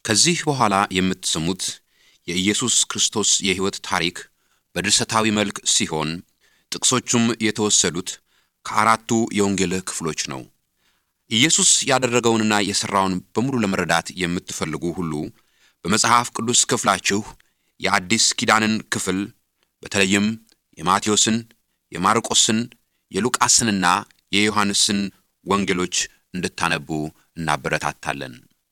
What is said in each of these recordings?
ከዚህ በኋላ የምትሰሙት የኢየሱስ ክርስቶስ የሕይወት ታሪክ በድርሰታዊ መልክ ሲሆን ጥቅሶቹም የተወሰዱት ከአራቱ የወንጌል ክፍሎች ነው። ኢየሱስ ያደረገውንና የሠራውን በሙሉ ለመረዳት የምትፈልጉ ሁሉ በመጽሐፍ ቅዱስ ክፍላችሁ የአዲስ ኪዳንን ክፍል በተለይም የማቴዎስን፣ የማርቆስን፣ የሉቃስንና የዮሐንስን ወንጌሎች እንድታነቡ እናበረታታለን።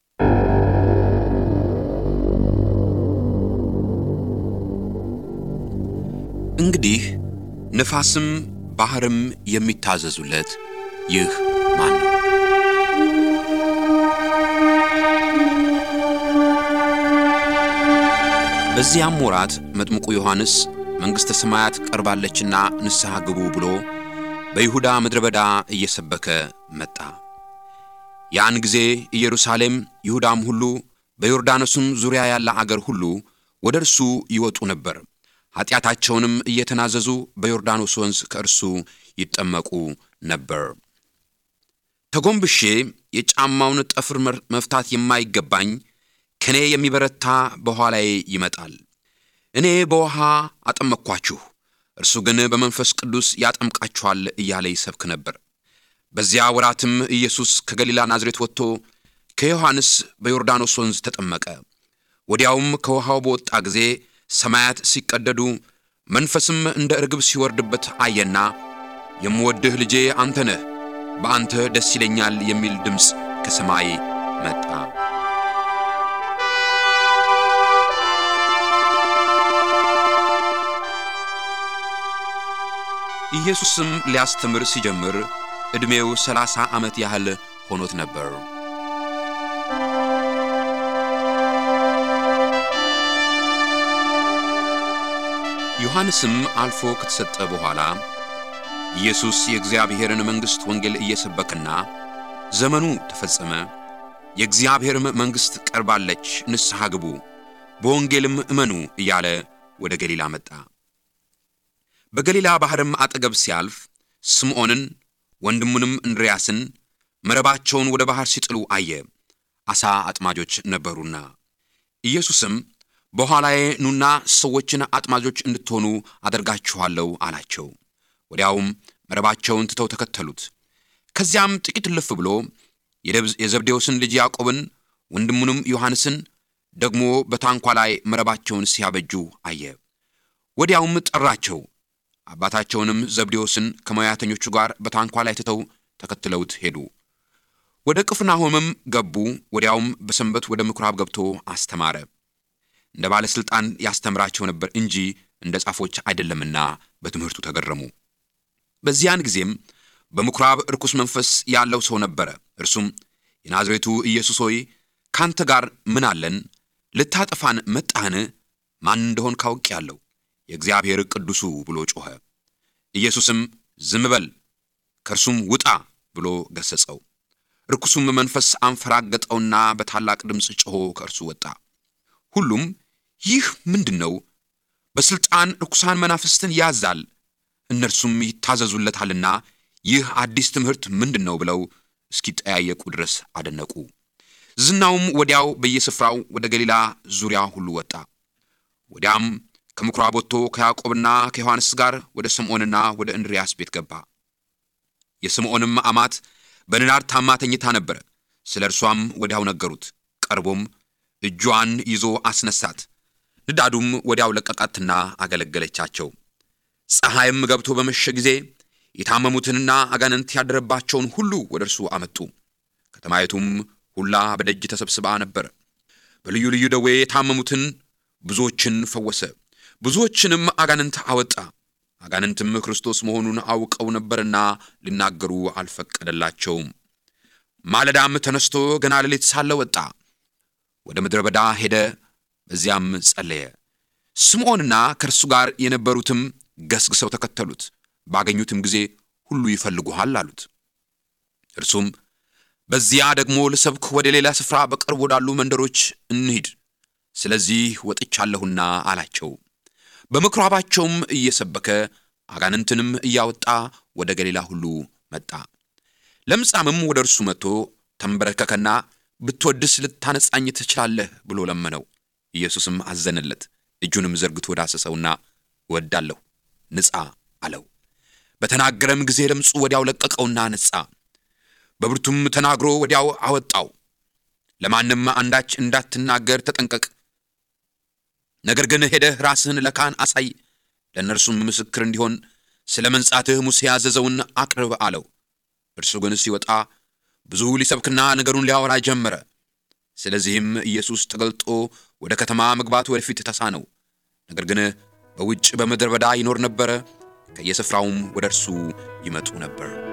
እንግዲህ ነፋስም ባሕርም የሚታዘዙለት ይህ ማን ነው? በዚያም ወራት መጥምቁ ዮሐንስ መንግሥተ ሰማያት ቀርባለችና ንስሐ ግቡ ብሎ በይሁዳ ምድረ በዳ እየሰበከ መጣ። ያን ጊዜ ኢየሩሳሌም፣ ይሁዳም ሁሉ በዮርዳኖስም ዙሪያ ያለ አገር ሁሉ ወደ እርሱ ይወጡ ነበር። ኀጢአታቸውንም እየተናዘዙ በዮርዳኖስ ወንዝ ከእርሱ ይጠመቁ ነበር። ተጎንብሼ የጫማውን ጠፍር መፍታት የማይገባኝ ከእኔ የሚበረታ በኋላዬ ይመጣል። እኔ በውሃ አጠመቅኳችሁ፣ እርሱ ግን በመንፈስ ቅዱስ ያጠምቃችኋል እያለ ይሰብክ ነበር። በዚያ ወራትም ኢየሱስ ከገሊላ ናዝሬት ወጥቶ ከዮሐንስ በዮርዳኖስ ወንዝ ተጠመቀ። ወዲያውም ከውሃው በወጣ ጊዜ ሰማያት ሲቀደዱ መንፈስም እንደ ርግብ ሲወርድበት አየና የምወድህ ልጄ አንተ ነህ፣ በአንተ ደስ ይለኛል የሚል ድምፅ ከሰማይ መጣ። ኢየሱስም ሊያስተምር ሲጀምር ዕድሜው ሰላሳ ዓመት ያህል ሆኖት ነበር። ዮሐንስም አልፎ ከተሰጠ በኋላ ኢየሱስ የእግዚአብሔርን መንግሥት ወንጌል እየሰበከና ዘመኑ ተፈጸመ፣ የእግዚአብሔርም መንግሥት ቀርባለች፣ ንስሐ ግቡ፣ በወንጌልም እመኑ እያለ ወደ ገሊላ መጣ። በገሊላ ባሕርም አጠገብ ሲያልፍ ስምዖንን ወንድሙንም እንድርያስን መረባቸውን ወደ ባሕር ሲጥሉ አየ፣ ዓሣ አጥማጆች ነበሩና። ኢየሱስም በኋላዬ ኑና ሰዎችን አጥማጆች እንድትሆኑ አደርጋችኋለሁ አላቸው። ወዲያውም መረባቸውን ትተው ተከተሉት። ከዚያም ጥቂት እልፍ ብሎ የዘብዴዎስን ልጅ ያዕቆብን ወንድሙንም ዮሐንስን ደግሞ በታንኳ ላይ መረባቸውን ሲያበጁ አየ። ወዲያውም ጠራቸው። አባታቸውንም ዘብዴዎስን ከሙያተኞቹ ጋር በታንኳ ላይ ትተው ተከትለውት ሄዱ። ወደ ቅፍርናሆምም ገቡ። ወዲያውም በሰንበት ወደ ምኵራብ ገብቶ አስተማረ። እንደ ባለሥልጣን ያስተምራቸው ነበር እንጂ እንደ ጻፎች አይደለምና በትምህርቱ ተገረሙ። በዚያን ጊዜም በምኵራብ ርኩስ መንፈስ ያለው ሰው ነበረ። እርሱም የናዝሬቱ ኢየሱስ ሆይ ካንተ ጋር ምን አለን? ልታጠፋን መጣህን? ማን እንደሆን ካውቄአለሁ የእግዚአብሔር ቅዱሱ ብሎ ጮኸ። ኢየሱስም ዝም በል ከእርሱም ውጣ ብሎ ገሠጸው። ርኩሱም መንፈስ አንፈራገጠውና በታላቅ ድምፅ ጮኾ ከእርሱ ወጣ። ሁሉም ይህ ምንድን ነው? በሥልጣን ርኩሳን መናፍስትን ያዛል፣ እነርሱም ይታዘዙለታልና ይህ አዲስ ትምህርት ምንድን ነው ብለው እስኪጠያየቁ ድረስ አደነቁ። ዝናውም ወዲያው በየስፍራው ወደ ገሊላ ዙሪያ ሁሉ ወጣ። ወዲያም ከምኵራብ ወጥቶ ከያዕቆብና ከዮሐንስ ጋር ወደ ስምዖንና ወደ እንድርያስ ቤት ገባ። የስምዖንም አማት በንዳድ ታማ ተኝታ ነበረ። ስለ እርሷም ወዲያው ነገሩት። ቀርቦም እጇን ይዞ አስነሳት። ንዳዱም ወዲያው ለቀቃትና አገለገለቻቸው። ፀሐይም ገብቶ በመሸ ጊዜ የታመሙትንና አጋንንት ያደረባቸውን ሁሉ ወደ እርሱ አመጡ። ከተማይቱም ሁላ በደጅ ተሰብስባ ነበር። በልዩ ልዩ ደዌ የታመሙትን ብዙዎችን ፈወሰ። ብዙዎችንም አጋንንት አወጣ። አጋንንትም ክርስቶስ መሆኑን አውቀው ነበርና ሊናገሩ አልፈቀደላቸውም። ማለዳም ተነስቶ ገና ሌሊት ሳለ ወጣ፣ ወደ ምድረ በዳ ሄደ። በዚያም ጸለየ። ስምዖንና ከእርሱ ጋር የነበሩትም ገስግሰው ተከተሉት። ባገኙትም ጊዜ ሁሉ ይፈልጉሃል አሉት። እርሱም በዚያ ደግሞ ልሰብክ ወደ ሌላ ስፍራ በቅርብ ወዳሉ መንደሮች እንሂድ፣ ስለዚህ ወጥቻለሁና አላቸው። በምኵራባቸውም እየሰበከ አጋንንትንም እያወጣ ወደ ገሊላ ሁሉ መጣ። ለምጻምም ወደ እርሱ መጥቶ ተንበረከከና ብትወድስ ልታነጻኝ ትችላለህ ብሎ ለመነው። ኢየሱስም አዘነለት። እጁንም ዘርግቶ ዳሰሰውና እወዳለሁ፣ ንጻ አለው። በተናገረም ጊዜ ለምጹ ወዲያው ለቀቀውና ነጻ። በብርቱም ተናግሮ ወዲያው አወጣው። ለማንም አንዳች እንዳትናገር ተጠንቀቅ፣ ነገር ግን ሄደህ ራስህን ለካህን አሳይ፣ ለእነርሱም ምስክር እንዲሆን ስለ መንጻትህ ሙሴ ያዘዘውን አቅርብ አለው። እርሱ ግን ሲወጣ ብዙ ሊሰብክና ነገሩን ሊያወራ ጀመረ። ስለዚህም ኢየሱስ ተገልጦ ወደ ከተማ መግባት ወደፊት ተሳነው። ነገር ግን በውጭ በምድረ በዳ ይኖር ነበረ። ከየስፍራውም ወደ እርሱ ይመጡ ነበር።